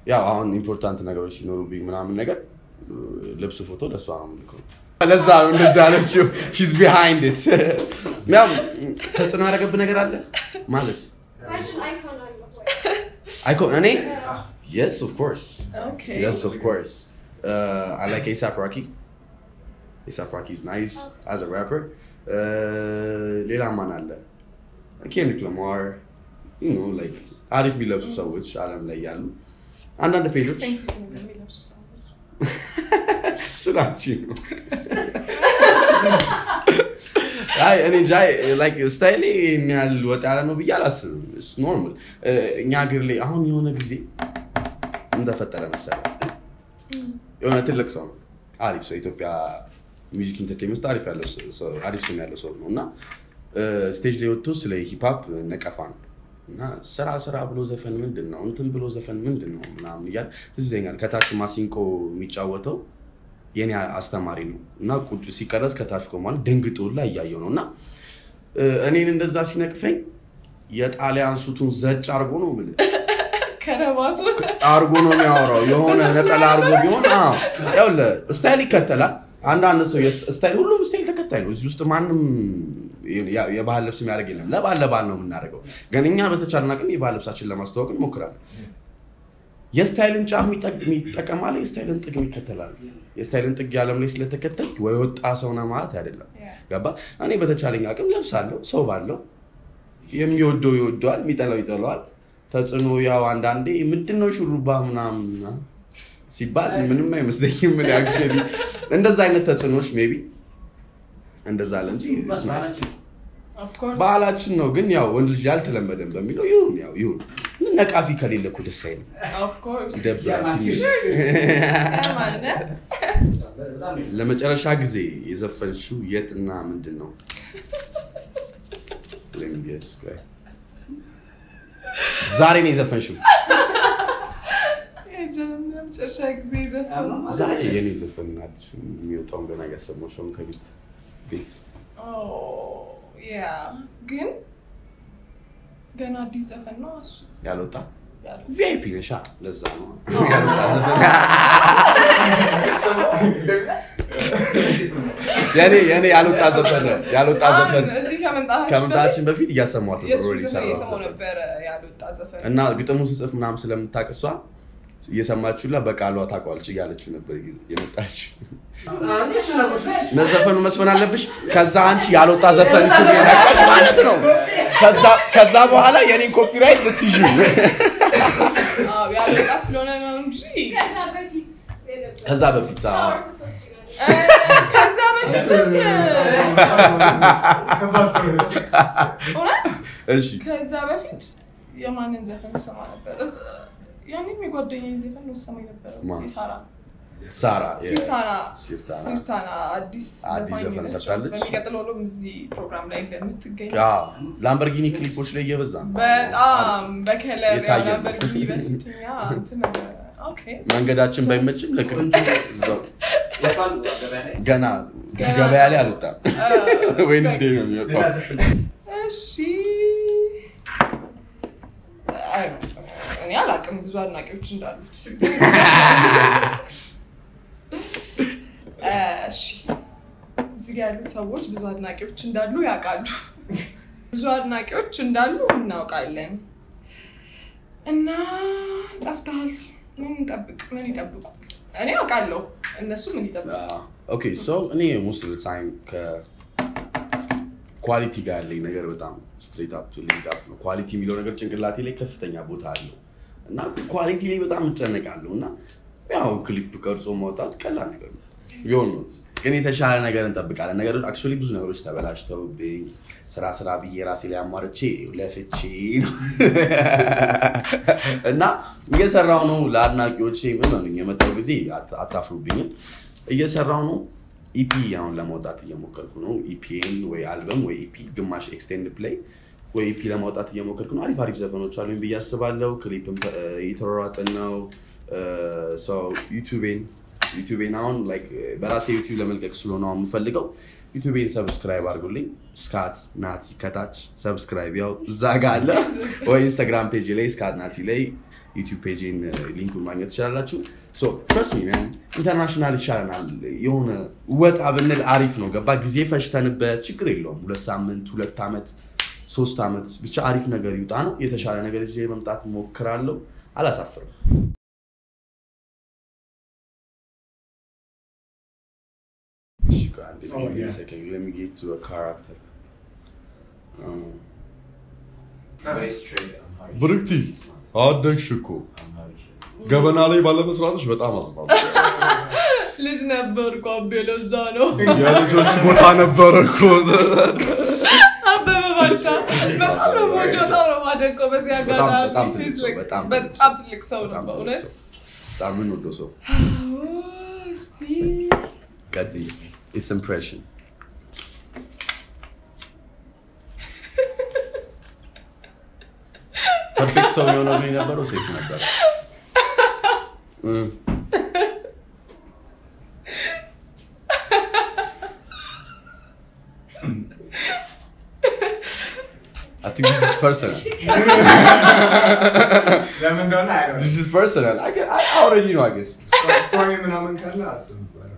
ያው አሁን ኢምፖርታንት ነገሮች ሲኖሩብኝ ምናምን ነገር እ፣ ልብስ ፎቶ ለእሷ ነው የምልከው። ለዛ ነው እንደዛ ያለችው ሺዝ ቢሃይንድ ኢት ያው ተጽዕኖ ያደረገብህ ነገር አለ ማለት ፋሽን አይኮን አለ ወይ? አይኮን እኔ የስ ኦፍ ኮርስ Okay. Yes, of course. Uh, I like ASAP Rocky. ASAP Rocky is nice as a rapper. Uh, ሌላ ማን አለ? ኬንድሪክ ለማር you know, like አሪፍ የሚለብሱ ሰዎች አለም ላይ ያሉ አንዳንድ ፔጆች Expensive ነገር የሚለብሱ ሰዎች። እሱ ናቸው ነው። አይ እኔ እንጃ ላይክ ስታይሌ ይሄን ያህል ወጣ ያለ ነው ብዬ አላስብም። ኖርማል እኛ ሀገር ላይ አሁን የሆነ ጊዜ እንደፈጠረ መሰለህ የሆነ ትልቅ ሰው ነው አሪፍ ሰው ኢትዮጵያ ሚውዚክ ኢንተርቴንመንት ውስጥ አሪፍ ያለው ሰው- አሪፍ ስም ያለው ሰው ነው እና ስቴጅ ላይ ወጥቶ ስለ ሂፓፕ ነቀፋ ነው እና ስራ ስራ ብሎ ዘፈን ምንድን ነው እንትን ብሎ ዘፈን ምንድን ነው ምናምን እያለ ትዝ ይለኛል ከታች ማሲንቆ የሚጫወተው የኔ አስተማሪ ነው እና ቁጭ ሲቀረጽ ከታች ቆሟል ደንግጦ ላይ እያየው ነው እና እ፣ እኔን እንደዛ ሲነቅፈኝ የጣሊያን ሱቱን ዘጭ አርጎ ነው የምልህ ከረባቱ አርጎ ነው የሚያወራው። የሆነ ነጠላ አርጎ ቢሆን አዎ፣ ይኸውልህ ስታይል ይከተላል። አንዳንድ ሰው የስ- ስታይል ሁሉም ስታይል ተከታይ ነው። እዚህ ውስጥ ማንም ያ- የባህል ልብስ የሚያደርግ የለም። ለባል ለባል ነው የምናደርገው። ግን እኛ በተቻለን አቅም የባህል ልብሳችን ለማስተዋወቅ እንሞክራለን። የስታይልን ጫፍ የሚጠቅ- የሚጠቀማል፣ የስታይልን ጥግ ይከተላል። የስታይልን ጥግ ያለም ላይ ስለተከተል ወይ ወጣ ሰው ነህ ማለት አይደለም። ገባ? እኔ በተቻለኝ አቅም ለብሳለሁ። ሰው ባለው የሚወደው ይወደዋል፣ የሚጠላው ይጠላዋል። ተጽዕኖ ያው አንዳንዴ ምንድን ነው ሹሩባ ምናምን ሲባል ምንም አይመስለኝም። ምን ያክል እንደዛ አይነት ተጽዕኖዎች ሜይ ቢ እንደዛ አለ እንጂ it's nice። Of course. ባህላችን ነው። ግን ያው ወንድ ልጅ ያልተለመደም በሚለው ይሁን ያው ይሁን። ምን ነቃፊ ከሌለ እኮ ደስ አይልም። Of course. ይደብራል ትንሽ። ያማነ ለመጨረሻ ጊዜ የዘፈንሽው የት እና ምንድን ነው? Let me guess, ቆይ። ዛሬ ነው የዘፈንሽው? መጨረሻ ጊዜ ዘፈኑ ዛሬ የኔ ዘፈን አለች የሚወጣውን ገና እያሰማሁሽ ነው ከቤት ቤት ያ ግን ገና አዲስ ዘፈን ነው እሱ ያልወጣ ያለው። ቪአይፒ ነሻ ለዛ ነው ያልወጣ ዘፈን የኔ የኔ ያልወጣ ዘፈን ነው ያልወጣ ዘፈን አሁን እዚህ ከመምጣታችን ከመምጣታችን በፊት እያሰማት በፊት የእሱ ነበር ኦልሬዲ ዘፈን ሰራሁት የሰማው ዘፈን ነበረ ያልወጣ ዘፈን እና ግጥሙን ስጽፍ ምናምን ስለምታውቅ እሷ እየሰማችሁላ በቃሏ ታውቀዋለች እያለችው ነበር የመጣችው ለዘፈኑ መስፈን አለብሽ ከዛ አንቺ ያልወጣ ዘፈን ነቃሽ ማለት ነው ከዛ- ከዛ በኋላ የኔን ኮፒራይት ልትይዥ አዎ፣ ያልወጣ ስለሆነ ነው እንጂ ከዛ በፊት የነበረ ከዛ በፊት አዎ። ሻወር ስትወስጂ ነው። እ፣ ከዛ በፊት እውነት እሺ ከዛ በፊት የማንን ዘፈን ሰማ ነበር? እስ- ያኔም የጓደኛዬን ዘፈን ነው ሰማ የነበረው ማን? የሳራ ሳራ የ- ሲርታና ሲርታና ሲርታና አዲስ አዲስ ዘፋኝ ዘፈን ነች። ሰርታለች። በሚቀጥለው ሎም እዚህ ፕሮግራም ላይ እንደምትገኝ አዎ፣ ላምበርጊኒ ክሊፖች ላይ እየበዛ ነው። በጣም በከለር የታየ ነው። ያላምበርጊኒ በፊትኛ እንትን ኦኬ መንገዳችን ባይመችም ለቅርብ እዛው ገና ገበያ ላይ አልወጣም። ዌንስዴ ነው የሚወጣው። እሺ አይ፣ እኔ አላውቅም ብዙ አድናቂዎች እንዳሉት እ፣ እሺ እዚህ ጋ ያሉት ሰዎች ብዙ አድናቂዎች እንዳሉ ያውቃሉ ብዙ አድናቂዎች እንዳሉ እናውቃለን እና ጠፍተሃል ምን እንጠብቅ ምን ይጠብቁ እኔ አውቃለሁ እነሱ ምን ይጠብቁ ኦኬ ሶ እኔ ሞስት ኦፍ ታይም ከኳሊቲ ጋር ያለኝ ነገር በጣም ስትሬት አፕ ቱ ሊንክ አፕ ነው። ኳሊቲ የሚለው ነገር ጭንቅላቴ ላይ ከፍተኛ ቦታ አለው እና ኳሊቲ ላይ በጣም እጨነቃለሁ እና ያው ክሊፕ ቀርጾ ማውጣት ቀላል ነገር ነው ቢሆን ነው ግን የተሻለ ነገር እንጠብቃለን። ነገሮች አክቹዋሊ ብዙ ነገሮች ተበላሽተውብኝ ስራ ስራ ብዬ ራሴ ላይ አማርቼ ለፍቼ ነው እና እየሰራው ነው። ለአድናቂዎቼ ምን ሆነኝ የመጣው ጊዜ አት- አታፍሩብኝም። እየሰራው ነው። ኢፒ አሁን ለማውጣት እየሞከርኩ ነው። ኢፒን ወይ አልበም ወይ ኢፒ ግማሽ ኤክስቴንድ ፕሌይ ወይ ኢፒ ለማውጣት እየሞከርኩ ነው። አሪፍ አሪፍ ዘፈኖች አሉኝ ብዬ አስባለሁ። ክሊፕም ተ- እየተሯሯጥን ነው። ሰው ዩቱቤን ዩቱቤን አሁን ላይክ በራሴ ዩቱብ ለመልቀቅ ስለሆነ አሁን የምፈልገው ዩቱቤን ሰብስክራይብ አድርጉልኝ። ስካት ናቲ ከታች ሰብስክራይብ ያው እዛ ጋ አለ ወይ ኢንስታግራም ፔጅ ላይ ስካት ናቲ ላይ ዩቲዩብ ፔጅን ሊንኩን ማግኘት ትችላላችሁ። ትረስት ሚ ማን ኢንተርናሽናል ይሻለናል። የሆነ ወጣ ብንል አሪፍ ነው። ገባ ጊዜ ፈጅተንበት ችግር የለውም። ሁለት ሳምንት፣ ሁለት ዓመት፣ ሶስት ዓመት ብቻ አሪፍ ነገር ይውጣ ነው። የተሻለ ነገር ይዤ መምጣት እሞክራለሁ። አላሳፍርም። እሺ፣ ቆይ አንዴ Oh, give me a yeah. second. Let me get to a character. Um, Very straight. I'm hard. ብርክቲ አደግሽ እኮ ገበና ላይ ባለመስራትሽ በጣም አዝናለሁ። ልጅ ነበርኩ አቤ፣ ለዛ ነው የልጆች ቦታ ነበረ እኮ። አበበ ባልቻ በጣም ነው የምወደው፣ በጣም ነው የማደንቀው። በዚህ በጣም- አጋጣሚ በጣም ትልቅ He's ሰው፣ like በጣም በጣም ትልቅ ትልቅ ሰው ነው በጣም ትልቅ በእውነት። ሰው። በጣም የምንወደው ሰው። እስቲ ቀጥይ። It's impression. ፐርፌክት ሰው የሆነው ግን የነበረው ሴፍ ነበር። እም። I think this is personal. ለምን እንደሆነ አይደለም This is personal. I, get- I already know, I guess. ሶሪ ምናምን ካለ አስብ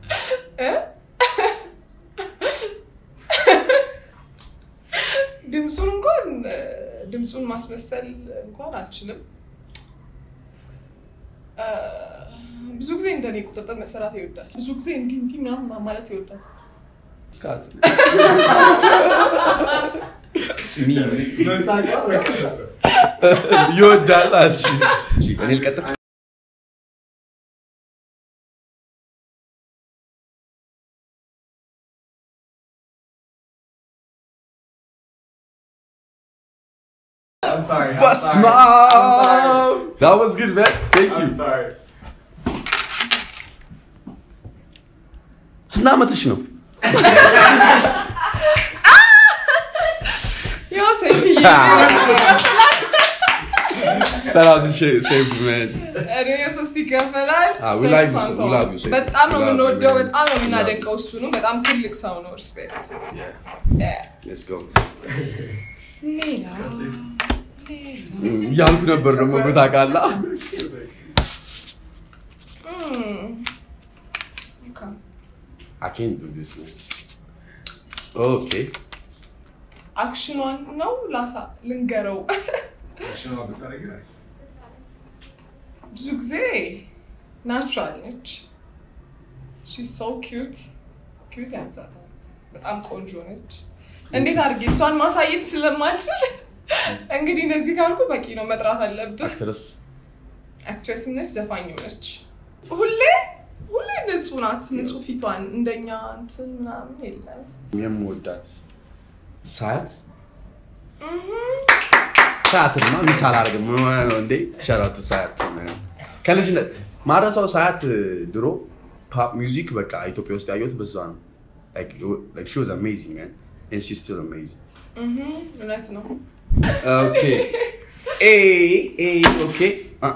ድምፁን እንኳን ድምፁን ማስመሰል እንኳን አልችልም። አ፣ ብዙ ጊዜ እንደኔ ቁጥጥር መሰራት ይወዳል። ብዙ ጊዜ እንዲህ እንዲህ ምናምን ማለት ይወዳል። Scott. Me. መሳቃ በቃ ይወዳል። እሺ እሺ፣ እኔ ልቀጥል። I'm sorry I'm በስመ sorry. I'm sorry. አብ! That was good, man. Thank you. I'm sorry. ስንት ዓመትሽ ነው? ያው ሰይፍዬ ሰላም ሴፍ man. እኔ የሶስት ይከፈላል። Ah, we ሰይፍ love you, ፋንታሁን። we love you, ሰይፍ. በጣም ነው We love you, የምንወደው፣ man. በጣም ነው We love የምናደንቀው። እሱንም በጣም ትልቅ ሰው ነው። ሪስፔክት Yeah, let's go. ሌላ እም፣ እያልኩ ነበር ደግሞ እኮ ታውቃለህ። እም፣ ኦኬ። I can't do this, man. Okay. አክሽኗን ነው ላሳ ልንገረው። ሽኖ ብታደርጊ አሪፍ። ብዙ ጊዜ ናቹራል ነች። ሺ ሶ ኪዩት ኪዩት ያንሳታል። በጣም ቆንጆ ነች። እንዴት አድርጌ እሷን ማሳየት ስለማልችል እንግዲህ እነዚህ ካልኩ በቂ ነው፣ መጥራት አለብህ። አክትረስ አክትሬስም ነች፣ ዘፋኝም ነች። ሁሌ ሁሌ ንጹህ ናት። ንጹህ ፊቷን እንደኛ እንትን ምናምን የለም። የምወዳት ሳያት እህም። ሰዓትማ ሚስ አላደርግም ምን ሆነህ ነው እንዴ? ሸራቱ ሰዓት ከልጅነት ማረሳው ሰዓት ድሮ ፖፕ ሚውዚክ በቃ ኢትዮጵያ ውስጥ ያየሁት በዛ ነው። Like, like she was amazing, man. And she's still amazing. እህም፣ እውነት ነው። Okay. Hey, hey, okay.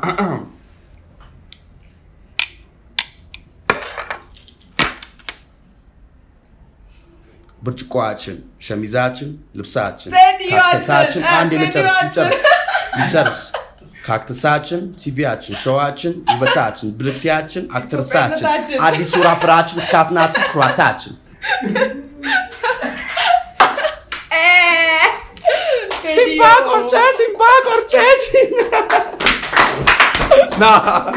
ብርጭቆችን፣ ሸሚዛችን፣ ልብሳችን፣ ቴዲዋችን፣ ካክተሳችን አንድ ልጨርስ ቴዲዋችን። ልጨርስ ልጨርስ ካክተሳችን፣ ቲቪያችን፣ ሸዋችን፣ ውበታችን፣ ብርክቲያችን፣ አክትርሳችን፣ ኢትዮጵያነታችን። አዲሱ ራፕራችን፣ እስካፕናቱ ኩራታችን ሲምባ ቆርጬ ሲምባ ቆርጬ ና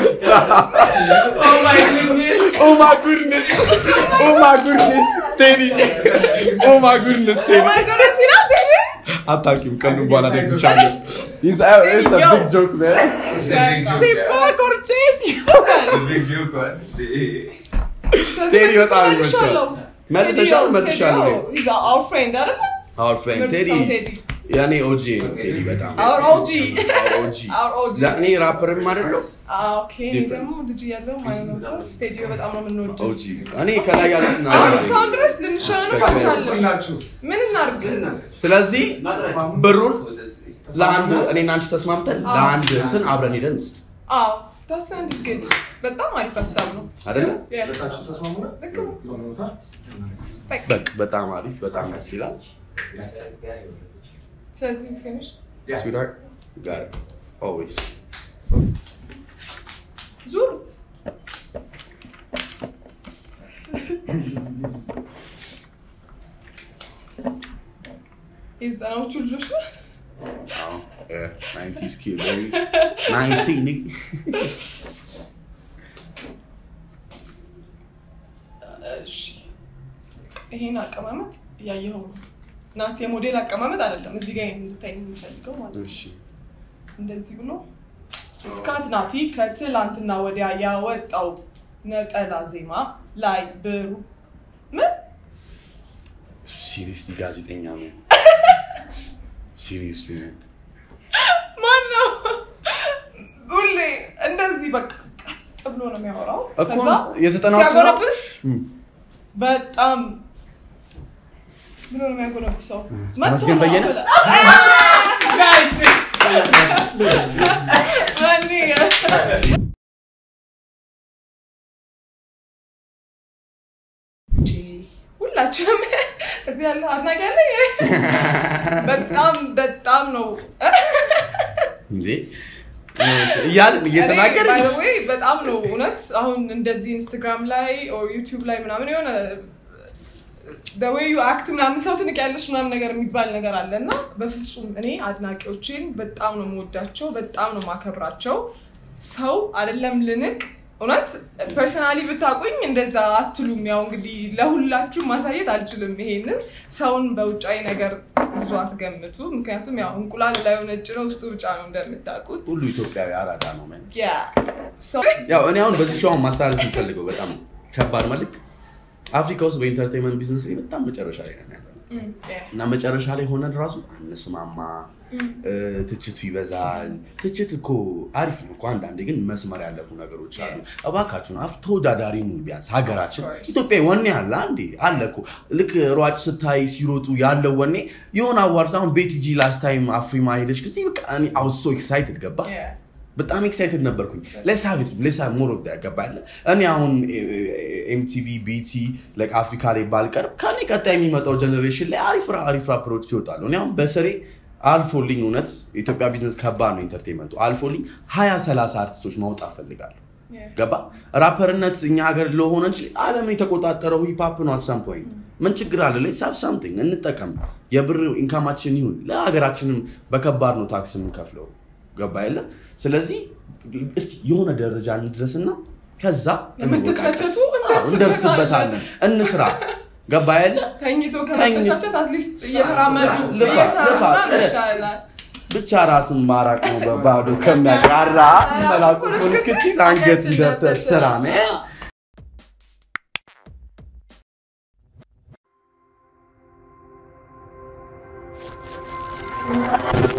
Oh my goodness. ኦ ማይ ጉድነስ ኦ ማይ ጉድነስ ቴዲ ኦ ማይ ጉድነስ Oh ቴዲ my goodness, ይላል ቴዲ። አታውቂም ቀኑን በኋላ ደግሻለሁ It's a, it's a big joke, man. ሲምባ ቆርጬ The big joke one. ስለዚህ ቴዲ በዚህ በጣም መልሻለሁ። ይመቻል። መልሰሻል? ቴዲ፣ መልሻለሁ። ቴዲ፣ oh, he's our friend አይደለ? Our friend ምርጥ ቴዲ ሰው ቴዲ። ያኔ ኦጂ ነው ቴዲ በጣም Our OG. Our OG Our OG. እኔ ራፐርም አይደለሁ Ah, okay. እኔ Different. ደግሞ ልጅ እያለሁ ማለት ነበር። ቴዲ በጣም ነው የምንወደው። ኦጂ እኔ ከላይ ያሉት አሁን እስካሁን ድረስ ልንሸነፍ አልቻለም። ሁላችሁ ምን እናድርግ? ስለዚህ ብሩን ለአንድ እኔና አንቺ ተስማምተን ለአንድ እንትን አብረን ሄደን ውስጥ አዎ that sounds good። በጣም አሪፍ ሀሳብ ነው። አይደለ Yeah. ሁለታችሁ ተስማሙና ልክ ነው። የሆነ ቦታ በቃ። በቃ በጣም አሪፍ በጣም ደስ ይላል ስለዚህ finish sweetheart you got it always ዙር የዘጠናዎቹ ልጆች ነው አዎ፣ እ፣ 90s kid, baby. 90 nigga. እሺ ይሄን አቀማመጥ እያየኸው ነው ናት የሞዴል አቀማመጥ አይደለም እዚህ ጋር እንድታይ የምፈልገው ማለት ነው እሺ እንደዚህ ብሎ ስካት ናቲ ከትላንትና ወዲያ ያወጣው ነጠላ ዜማ ላይ ብሩ ምን ሲሪየስሊ ጋዜጠኛ ነው። ሲሪየስሊ ማን ነው ሁሌ እንደዚህ በቃ ቀጥ ብሎ ነው የሚያወራው እኮ ከዛ የዘጠናዎቹ ነው? ሲያጎረብስ እም፣ በጣም ብሎ ነው የሚያጎረብሰው ተመስገን በየነ? ጋይስ ማን ሁላችሁም እዚህ ያለ አድናቂ ያለ በጣም በጣም ነው እንዴ እያልን እየተናገርን እኔ by the way በጣም ነው እውነት አሁን እንደዚህ ኢንስታግራም ላይ ኦር ዩቲዩብ ላይ ምናምን የሆነ ወይ ዩ አክት ምናምን ሰው ትንቅ ያለች ምናምን ነገር የሚባል ነገር አለ እና በፍጹም እኔ አድናቂዎቼን በጣም ነው የምወዳቸው በጣም ነው ማከብራቸው ሰው አይደለም ልንቅ እውነት ፐርሰናሊ ብታቁኝ እንደዛ አትሉም ያው እንግዲህ ለሁላችሁ ማሳየት አልችልም ይሄንን ሰውን በውጫዊ ነገር ብዙ አትገምቱ ምክንያቱም ያው እንቁላል ላይ ነጭ ነው ውስጡ ብጫ ነው እንደምታውቁት ሁሉ ኢትዮጵያዊ አራዳ ነው man። ያ ሰው ያው እኔ አሁን በዚህ ሾው ማስተላለፍ የምፈልገው በጣም ከባድ መልክ አፍሪካ ውስጥ በኢንተርቴንመንት ቢዝነስ ላይ በጣም መጨረሻ ላይ ነን ያለነው ም፣ ያ። እና መጨረሻ ላይ ሆነን ራሱ አንስማማ እ፣ ትችቱ ይበዛል ትችት እኮ አሪፍ ነው እኮ አንዳንዴ ግን መስመር ያለፉ ነገሮች አሉ እባካችሁን አፍ ተወዳዳሪ ነው ቢያንስ ሀገራችን Of course. ኢትዮጵያ ወኔ አለ አንዴ አለ እኮ ልክ ሯጭ ስታይ ሲሮጡ ያለው ወኔ የሆነ አዋርድ አሁን ቤቲጂ ላስት ታይም አፍሪማ ሄደች ጊዜ በቃ እኔ አይ ዋዝ ሶ ኤክሳይትድ ገባ ያ። በጣም ኤክሳይትድ ነበርኩኝ ለሳ ቤት ለሳ ሞር ኦፍ ገባ ያለ እኔ አሁን ኤምቲቪ ቤቲ ላይክ አፍሪካ ላይ ባልቀርብ ከኔ ቀጣይ የሚመጣው ጀኔሬሽን ላይ አሪፍ ራ- አሪፍ ራፐሮች ይወጣሉ እኔ አሁን በስሬ አልፎልኝ እውነት ኢትዮጵያ ቢዝነስ ከባድ ነው ኢንተርቴንመንቱ አልፎልኝ ሀያ ሰላሳ አርቲስቶች ማውጣት ፈልጋለሁ ያ። ገባ ራፐርነት እኛ ሀገር ለሆነ እንጂ ዓለምን የተቆጣጠረው ሂፓፕ ነው አትሳም ፖይንት ምን ችግር አለ ሌትስ ሃቭ ሳምቲንግ እንጠቀም የብር ኢንካማችን ይሁን ለሀገራችንም በከባድ ነው ታክስ የምንከፍለው ገባ የለ ስለዚህ እስቲ የሆነ ደረጃ እንድረስና ከዛ የምትተቸቱ እንወቃቀስ። አዎ፣ እንደርስበታለን እንስራ ገባ የለ ተኝቶ ከመተቻቸት አትሊስት እየተራመዱ ልፋ፣ እየሰራ ልፋ፣ ምናምን ጥረት። ይሻላል ብቻ ራስን ማራቅ ነው በባዶ ከሚያቃራ መላኩ እስክትይዝ አንገት ደፍተህ ስራ ነው